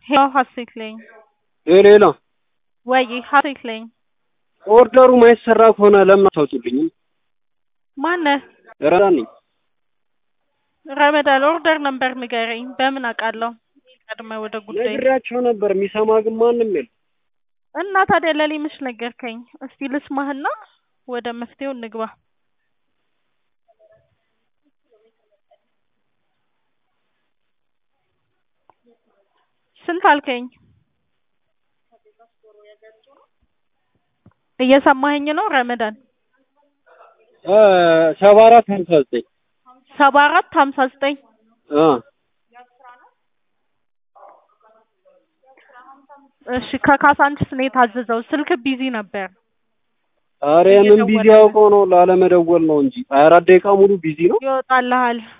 ሄሎ ሀሴት ነኝ። ሌላ ወይ ሀሴት ነኝ። ኦርደሩ ማይሰራ ከሆነ ለምን አታውጡልኝም? ማነህ? ረዳን ነኝ። ረመዳን ኦርደር ነበር ንገረኝ። በምን አውቃለሁ? ቀድመ ወደ ጉዳይ ነግሬያቸው ነበር፣ የሚሰማ ግን ማንም የለም። እና ታዲያ ለኔ ምሽ ነገርከኝ? እስቲ ልስማህና ወደ መፍትሄው እንግባ። ስንት አልከኝ? እየሰማኸኝ ነው ረመዳን? ሰባ አራት ሀምሳ ዘጠኝ ሰባ አራት ሀምሳ ዘጠኝ እሺ ከካሳንችስ ነው የታዘዘው። ስልክ ቢዚ ነበር። ኧረ የምን ቢዚ አውቀው ነው ላለመደወል ነው እንጂ ሀያ አራት ደቂቃ ሙሉ ቢዚ ነው። ይወጣልሃል